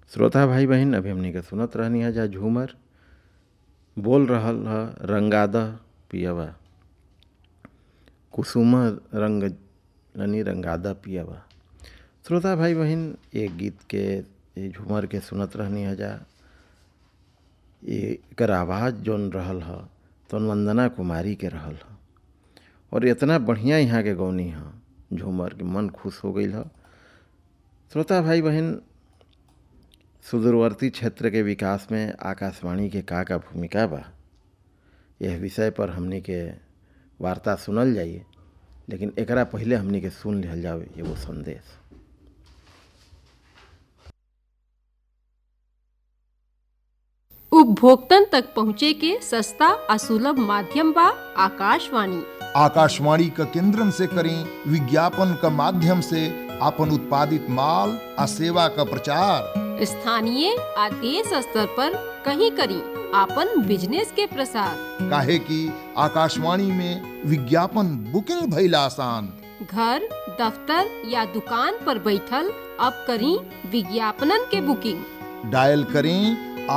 श्रोता भाई बहन अभी हमनी के सुनत रहनी है जा झूमर बोल रहल ह रंगाद पियवा कुसुम रंग ननी रंगादा पियवा श्रोता भाई बहन एक गीत के ये झूमर के सुनत रहनी है जा ये एकर आवाज़ जौन रहल ह तौन वंदना कुमारी के रहल ह और इतना बढ़िया यहाँ के गौनी ह झूमर के मन खुश हो गई ह श्रोता भाई बहन सुदूरवर्ती क्षेत्र के विकास में आकाशवाणी के का का भूमिका बा यह विषय पर हमनी के वार्ता सुनल जाइए लेकिन एकरा पहले हमनी के सुन लिहल जावे एगो संदेश उपभोक्तन तक पहुँचे के सस्ता आ सुलभ माध्यम बा आकाशवाणी आकाशवाणी क केंद्रन से करें विज्ञापन क माध्यम से आपन उत्पादित माल आ सेवा क प्रचार स्थानीय आ देश स्तर पर कहीं करी आपन बिजनेस के प्रसार काहे कि आकाशवाणी में विज्ञापन बुकिंग भइल आसान घर दफ्तर या दुकान पर बैठल अब करी विज्ञापनन के बुकिंग डायल करें